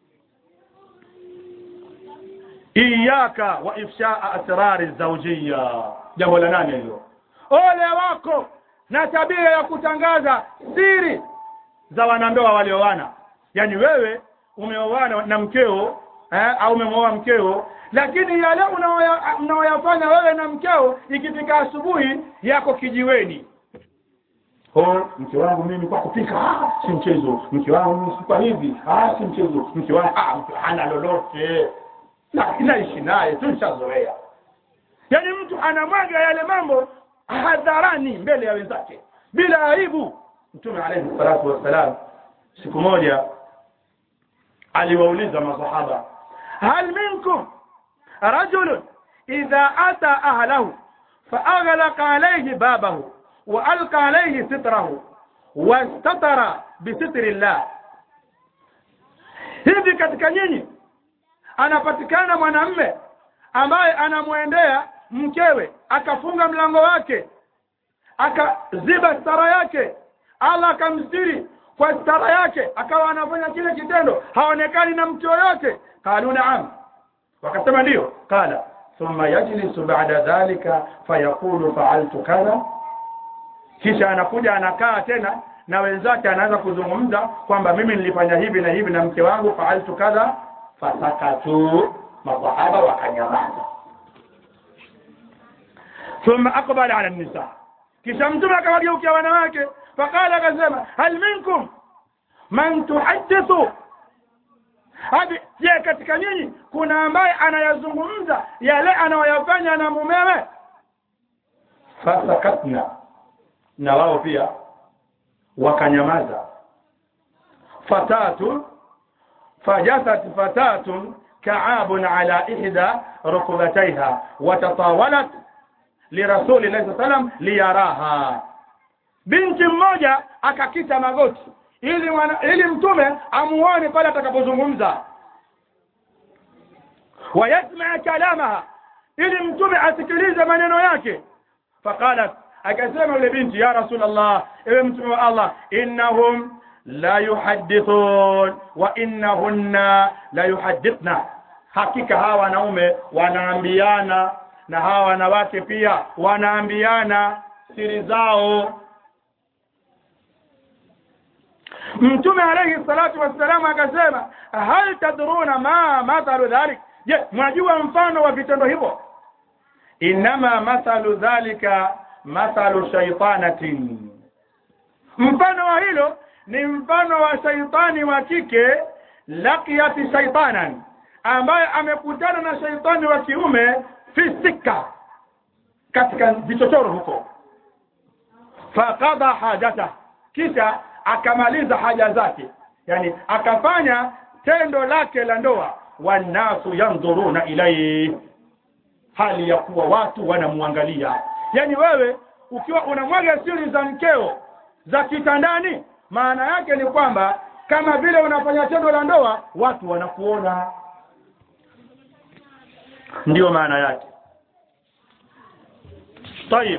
iyaka wa ifshaa asrari zawjiyya jambo la nane hilo ole wako na tabia ya kutangaza siri za wanandoa walioana yani wewe umeoana na mkeo eh, au umemwoa mkeo lakini yale unaoyafanya wewe na mkeo ikifika asubuhi yako kijiweni oh mke wangu mimi kwa kupika ah, si mchezo mke wangu si kwa hivi ah, si mchezo mke wangu ah, mke hana lolote na inaishi naye tushazoea yaani mtu anamwaga yale mambo hadharani mbele ya wenzake bila aibu mtume alayhi salatu wassalam siku moja aliwauliza masahaba hal minkum rajulun idha ata ahlahu faaghlaqa alayhi babahu وألقى عليه ستره واستتر بستر الله hivi katika nyinyi anapatikana mwanamme ambaye anamwendea mkewe akafunga mlango wake akaziba stara yake Allah akamstiri kwa stara yake akawa anafanya kile kitendo haonekani na mtu yoyote qalu na'am wakasema ndio qala thumma yajlisu ba'da dhalika fayaqulu fa'altu kadha kisha anakuja anakaa tena na wenzake anaanza kuzungumza kwamba mimi nilifanya hivi na hivi na mke wangu faaltu kadha fasakatu masahaba wakanyamaza thumma aqbala ala nisa kisha mtume akawageukia wanawake faqala akasema hal minkum man tuhaddithu hadi je katika nyinyi kuna ambaye anayazungumza yale anayoyafanya na mumewe fasakatna na wao pia wakanyamaza fatatu fajasat fatatun ka'abun ala ihda rukbatayha watatawalat lirasuli llahi sallam liyaraha binti mmoja akakita magoti ili wana, ili mtume amuone pale atakapozungumza wayasmaa kalamaha ili mtume asikilize maneno yake faqalat akasema yule binti ya rasulullah ewe mtume wa allah innahum la yuhaddithun wa innahunna la yuhaddithna hakika hawa wanaume wanaambiana na hawa wanawake pia wanaambiana siri zao mtume alayhi salatu wassalam akasema hal tadruna ma mathalu dhalik je mwajua mfano wa vitendo hivyo inama mathalu dhalika mathalu shaitanatin mfano wa hilo ni mfano wa shaitani wa kike laqiyati shaitanan ambaye amekutana na shaitani wa kiume fisika katika vichochoro huko faqada hajata kisha akamaliza haja zake yani akafanya tendo lake la ndoa wanasu yandhuruna ilaihi hali ya kuwa watu wanamwangalia yani wewe ukiwa unamwaga siri za mkeo za kitandani maana yake ni kwamba kama vile unafanya tendo la ndoa watu wanakuona ndiyo maana yake tayib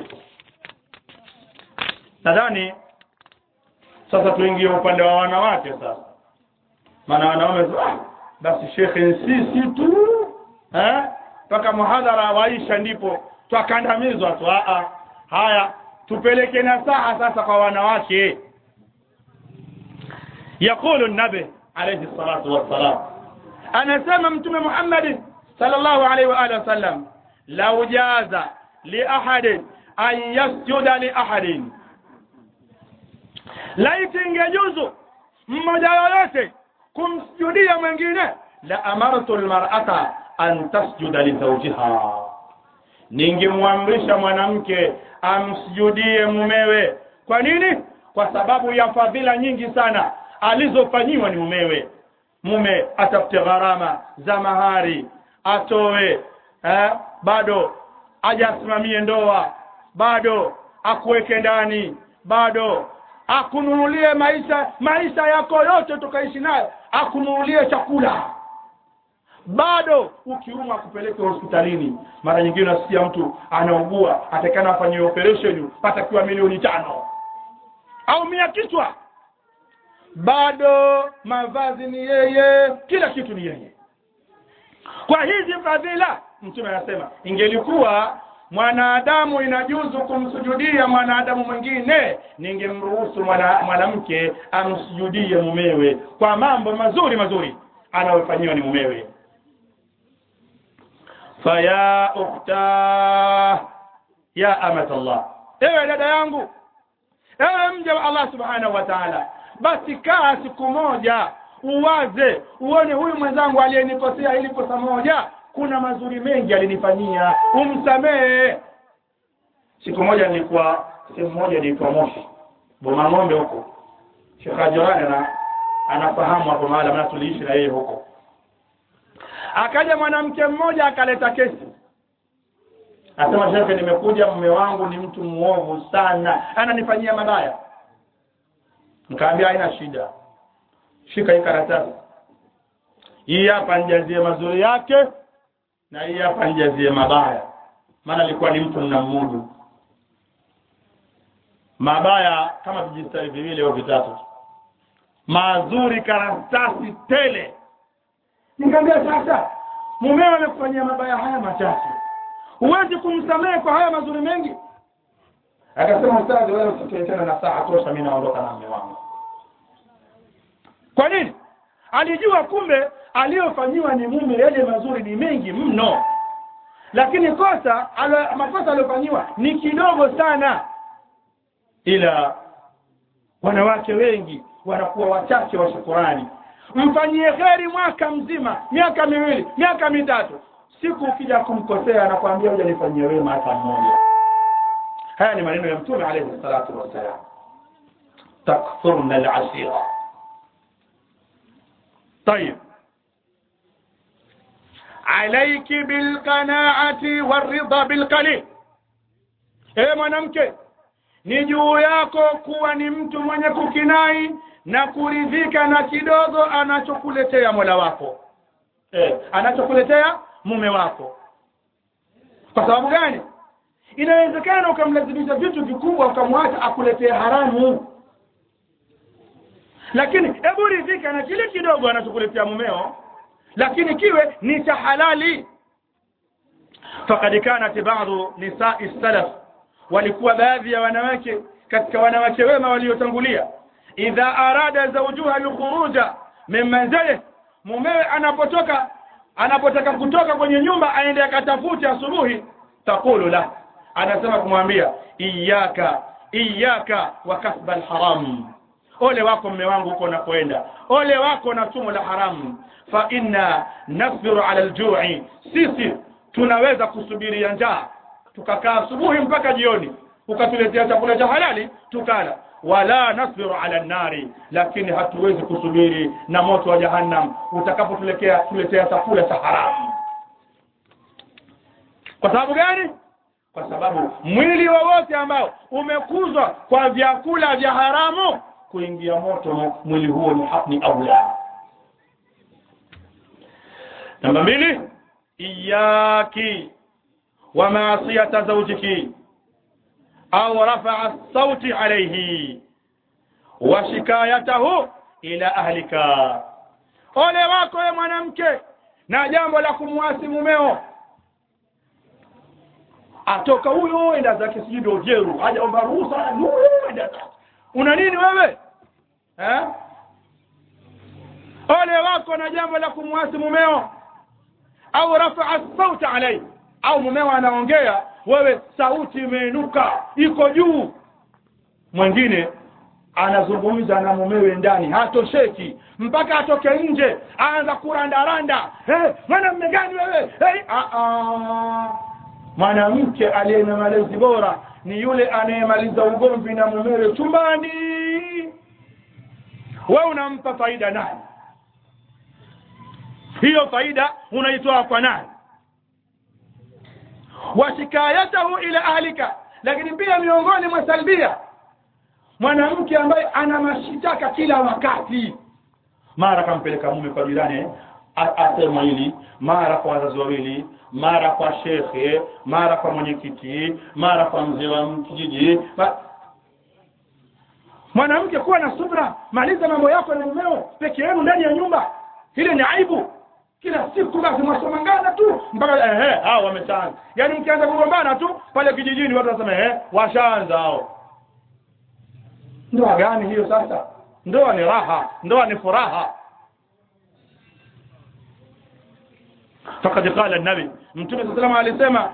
nadhani sasa tuingie upande wa wanawake sasa maana wanaume ah, basi shekhe sisi tu eh mpaka muhadhara waisha ndipo twakandamizwa tu a haya tupeleke nasaha sasa kwa wanawake yaqulu nabi alayhi salatu wassalam anasema mtume Muhammad sallallahu alayhi wa alihi wasallam law jaza li ahadin an yasjuda li ahadin laiti ingejuzu mmoja yoyote kumsujudia mwingine la amartu almar'ata an tasjuda li zawjiha ningemwamrisha mwanamke amsujudie mumewe kwa nini kwa sababu ya fadhila nyingi sana alizofanyiwa ni mumewe mume atafute gharama za mahari atoe eh, bado ajasimamie ndoa bado akuweke ndani bado akununulie maisha maisha yako yote tukaishi nayo akununulie chakula bado ukiumwa kupeleke hospitalini mara nyingine unasikia mtu anaugua atakana afanyiwe operation patakiwa milioni tano au mia kichwa bado mavazi ni yeye kila kitu ni yeye kwa hizi fadhila mtume anasema ingelikuwa mwanadamu inajuzu kumsujudia mwanadamu mwingine ningemruhusu mwanamke amsujudie mumewe kwa mambo mazuri mazuri anayofanyiwa ni mumewe faya ukhta ya amat Allah ewe dada yangu ewe mja wa Allah subhanahu wa ta'ala basi kaa siku moja uwaze uone huyu mwenzangu aliyenikosea hili kosa moja kuna mazuri mengi alinifanyia umsamehe siku moja nilikuwa sehemu moja nilikuwa Moshi Boma ng'ombe huko Sheikh Ajorani ana anafahamu hapo mahali maana tuliishi na yeye huko akaja mwanamke mmoja akaleta kesi asema shekhe nimekuja mume wangu ni mtu muovu sana ananifanyia mabaya nikaambia haina shida shika hii karatasi hii hapa nijazie mazuri yake na hii hapa nijazie mabaya maana alikuwa ni mtu mnamudu mabaya kama vijistari viwili au vitatu mazuri karatasi tele nikamwambia sasa mumeo amekufanyia mabaya haya machache huwezi kumsamehe kwa haya mazuri mengi akasema ustadhi wewe usitoe tena na saa tosha mimi naondoka na mume wangu kwa nini alijua kumbe aliyofanyiwa ni mume yale mazuri ni mengi mno lakini kosa alo, makosa aliyofanyiwa ni kidogo sana ila wanawake wengi wanakuwa wachache wa shukurani mfanyie kheri mwaka mzima miaka miwili miaka mitatu siku ukija kumkosea anakuambia hujanifanyia wema hata mmoja haya ni maneno ya mtume alayhi salatu wassalam takfurna alashira طيب عليك بالقناعة والرضا بالقليل ewe mwanamke ni juu yako kuwa ni mtu mwenye kukinai na kuridhika na kidogo anachokuletea mola wako eh, anachokuletea mume wako kwa sababu gani inawezekana ukamlazimisha vitu vikubwa ukamwacha akuletee haramu lakini hebu ridhika na kile kidogo anachokuletea mumeo lakini kiwe ni cha halali faqad kanat ba'dhu nisa'i salaf walikuwa baadhi ya wanawake katika wanawake wema waliotangulia idha arada zawjuha alkhuruja min manzilihi mumewe anapotoka anapotaka kutoka kwenye nyumba aende akatafute asubuhi taqulu la anasema kumwambia iyaka iyaka wa kasba alharam ole wako mme wangu huko unakoenda ole wako na sumu la haramu fa inna nasbiru ala aljui sisi tunaweza kusubiria njaa tukakaa asubuhi mpaka jioni ukatuletea chakula cha halali tukala wala nasbiru ala nari lakini hatuwezi kusubiri na moto wa jahannam utakapotuletea tuletea chakula cha haramu kwa sababu gani kwa sababu mwili wowote ambao umekuzwa kwa vyakula vya haramu kuingia moto mwili huo ni hapni aula namba mbili iyaki wa maasiyata zawjiki au rafaa sauti alayhi wa shikayatahu ila ahlika ole wako ye mwanamke na jambo la kumwasi mumeo atoka huyo enda zake sijui ndio jeru hajaomba ruhusa huyo enda zake una nini wewe eh ole wako na jambo la kumwasi mumeo au rafaa sauti alayhi au mumeo anaongea wewe sauti imeinuka iko juu mwingine anazungumza na mumewe ndani hatosheki mpaka atoke nje aanza kurandaranda hey, mwanamme gani wewe hey, mwanamke aliye na malezi bora ni yule anayemaliza ugomvi na mumewe chumbani we unampa faida nani hiyo faida unaitoa kwa nani wa shikayatahu ila ahlika lakini pia miongoni mwa salbia mwanamke ambaye ana mashitaka kila wakati mara kampeleka mume kwa jirani asema hili mara kwa wazazi wawili mara kwa shekhe mara kwa mwenyekiti mara kwa mzee wa kijiji mwanamke kuwa na subra maliza mambo yako na mumeo peke yenu ndani ya nyumba ile ni aibu kila siku basi mwasomangana tu mpaka ehe hao wameshaanza yaani mkianza kugombana tu pale kijijini watu wasema ehe washaanza hao ndoa gani hiyo sasa ndoa ni raha ndoa ni furaha فقد قال النبي mtume صلى الله عليه alisema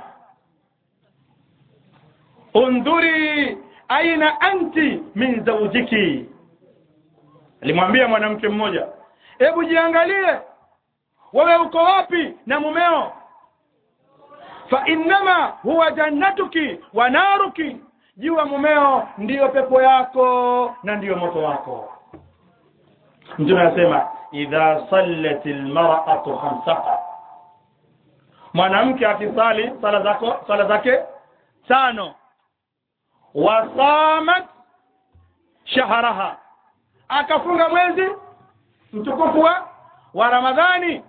undhuri aina anti min zawjiki alimwambia mwanamke mmoja hebu jiangalie wewe uko wapi na mumeo fa innama huwa jannatuki wa naruki jua mumeo ndiyo pepo yako na ndiyo moto wako mtume anasema idha sallat almar'atu khamsaha mwanamke akisali sala zako sala zake tano wasamat shahraha akafunga mwezi mtukufu wa wa ramadhani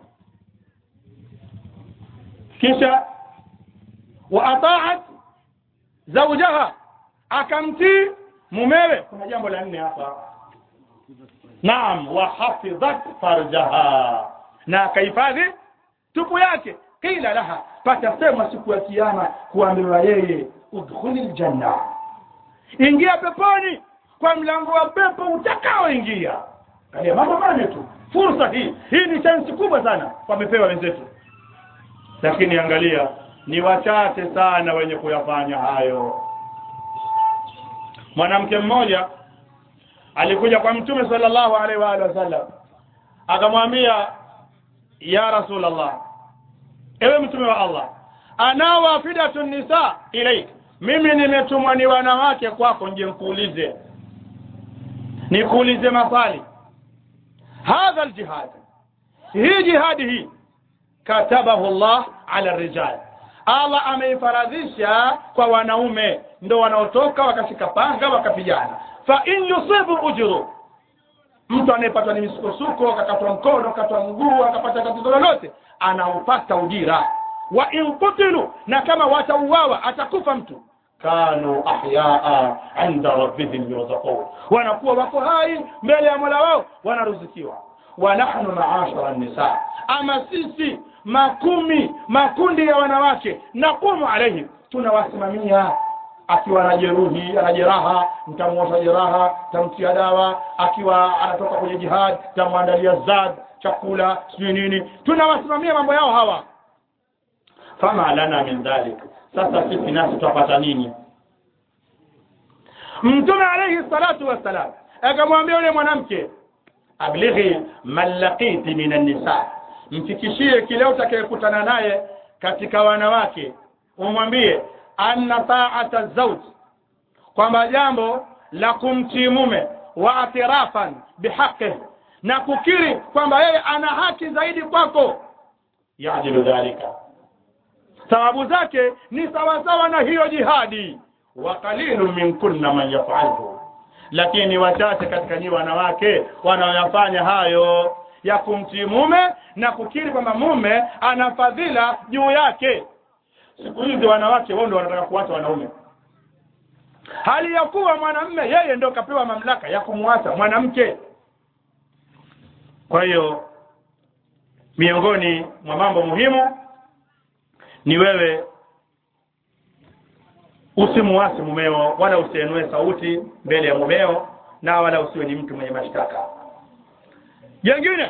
kisha wa ataat zawjaha akamtii mumewe kuna jambo la nne hapa naam wa hafidhat farjaha na akahifadhi tupu yake qila laha patasema siku ya kiyama kuambiwa yeye udkhuli ljanna ingia peponi kwa mlango wa pepo utakaoingia kalia mambo mane tu fursa hii hii ni chansi kubwa sana wamepewa wenzetu lakini angalia ni wachache sana wenye kuyafanya hayo mwanamke mmoja alikuja kwa mtume sallallahu alaihi wa alihi wasallam akamwambia ya rasulullah ewe mtume wa Allah ana wafidatu nisa ilaik mimi nimetumwa ni wanawake kwako nje nikuulize nikuulize maswali hadha aljihad hii jihadi hii katabahu Allah ala rijal Allah ameifaradhisha kwa wanaume ndo wanaotoka wakashika panga wakapigana fa in yusibu ujru mtu anayepatwa ni misukosuko akakatwa mkono akakatwa mguu akapata tatizo lolote anaupata ujira wa in qutilu na kama watauawa atakufa mtu kanu ahyaa inda rabbihim yurzaqun wanakuwa wako hai mbele ya mola wao wanaruzikiwa wa nahnu maashara nisa ama sisi makumi makundi ya wanawake naqumu alaihim tunawasimamia akiwa na jeruhi ana jeraha mtamwosha jeraha tamtia dawa akiwa anatoka kwenye jihad tamwandalia zad chakula sijui nini tunawasimamia mambo yao hawa fama lana min dhalik sasa sisi nasi tutapata nini mtume alayhi salatu wassalam akamwambia yule mwanamke ablighi man laqiti min an-nisa mfikishie kile utakayekutana naye katika wanawake umwambie anna ta'ata zawj kwamba jambo la kumtii mume wa atirafan bihaqi na kukiri kwamba yeye ana haki zaidi kwako yajilu dhalika sababu zake ni sawasawa na hiyo jihadi wa qalilun min kunna man yaf'alhu lakini wachache katika nyinyi wanawake wanaoyafanya hayo ya kumtii mume na kukiri kwamba mume ana fadhila juu yake siku hizi wanawake wao ndio wanataka kuacha wanaume hali ya kuwa mwanamme yeye ndio kapewa mamlaka ya kumwacha mwanamke kwa hiyo miongoni mwa mambo muhimu ni wewe usimuasi mumeo wala usienue sauti mbele ya mumeo na wala usiwe ni mtu mwenye mashtaka jengine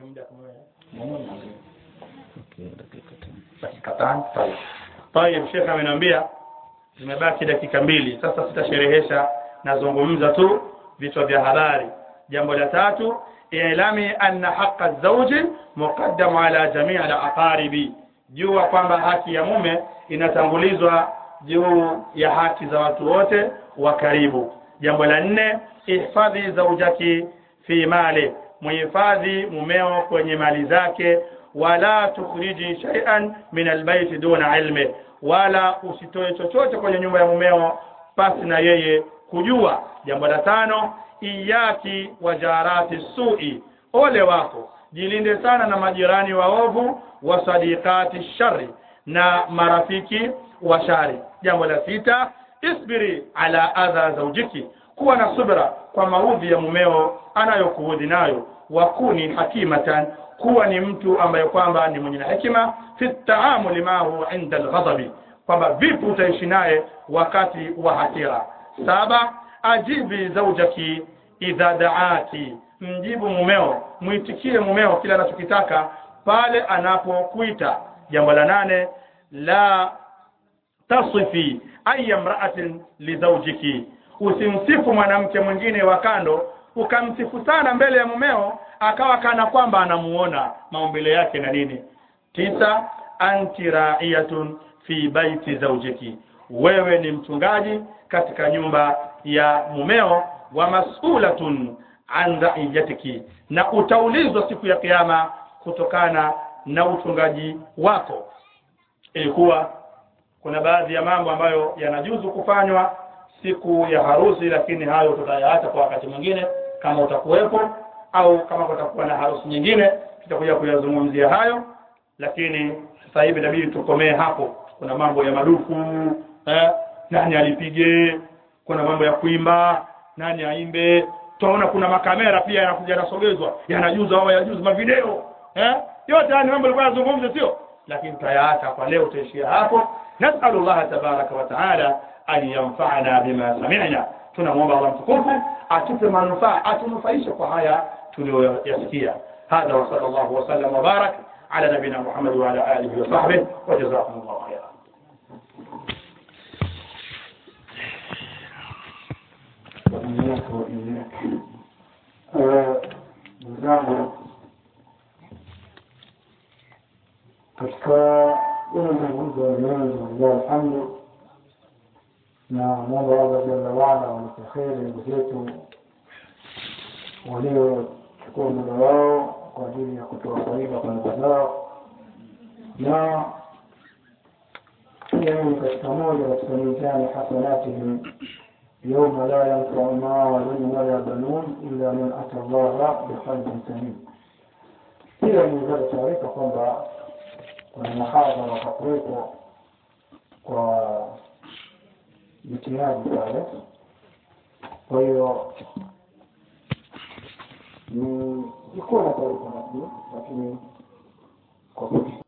dakika tano tayeb shekh ameniambia zimebaki dakika mbili sasa sitasherehesha nazungumza tu vichwa vya habari jambo la tatu ilami anna haqa zawji muqaddamu ala jamii al-aqaribi jua kwamba haki ya mume inatangulizwa juu ya haki za watu wote wa karibu jambo la nne ihfadhi zaujaki fi mali muhifadhi mumeo kwenye mali zake wala tukhriji shay'an min albayt duna ilmi wala usitoe chochote kwenye nyumba ya mumeo pasi na yeye kujua jambo la tano iyaki wajarati sui ole wako jilinde sana na majirani waovu wa sadiqati shari na marafiki wa shari jambo la sita isbiri ala adha zaujiki kuwa na subra kwa maudhi ya mumeo anayokuudhi nayo wakuni hakimatan kuwa ni mtu ambaye kwamba ni mwenye hekima fi taamuli mahu inda alghadabi kwamba vipi utaishi naye wakati wa hasira saba ajibi zaujaki idha daati mjibu mumeo mwitikie mumeo kila anachokitaka pale anapokuita jambo la nane la tasifi aya mraatin lizaujiki usimsifu mwanamke mwingine wa kando ukamsifu sana mbele ya mumeo akawa kana kwamba anamuona maumbile yake na nini tisa anti raiyatun fi baiti zaujiki wewe ni mchungaji katika nyumba ya mumeo wa mas'ulatun an raiyatiki na utaulizwa siku ya kiyama kutokana na uchungaji wako ilikuwa kuna baadhi ya mambo ambayo yanajuzu kufanywa siku ya harusi lakini hayo tutayaacha kwa wakati mwingine kama utakuwepo au kama kutakuwa na harusi nyingine tutakuja kuyazungumzia hayo lakini sasa hivi inabidi tukomee hapo kuna mambo ya madufu eh, nani alipige kuna mambo ya kuimba nani aimbe tunaona kuna makamera pia yanakuja yanasogezwa yanajuza au yajuza mavideo eh yote haya ni mambo yalikuwa yanazungumza sio lakini tutayaacha kwa leo tutaishia hapo nasalu Allah tabaraka wa taala an yanfa'ana bima sami'na tunamwomba Allah mtukufu atupe manufaa atunufaishe kwa haya tuliyoyasikia hadha wa sallallahu wa sallam wa barak ala nabina Muhammad wa ala alihi wa sahbihi wa jazakumullahu khairan ndugu zangu katika ile mazungumzo ya leo lillahi alhamdu na mwomba Allah jalla waala walipe kheri ndugu zetu waliochukua muda wao kwa ajili ya kutoa faida kwa ndugu zao na pia ni katika moja katika mizani hasanatihim يوم لا ينفع مال ولا بنون إلا من أتى الله بقلب سليم pia niweza taarifa kwamba kuna mahadhara watakuwepo kwa jitihadi pale kwa hiyo ni sikuwa na taarifa nabii lakini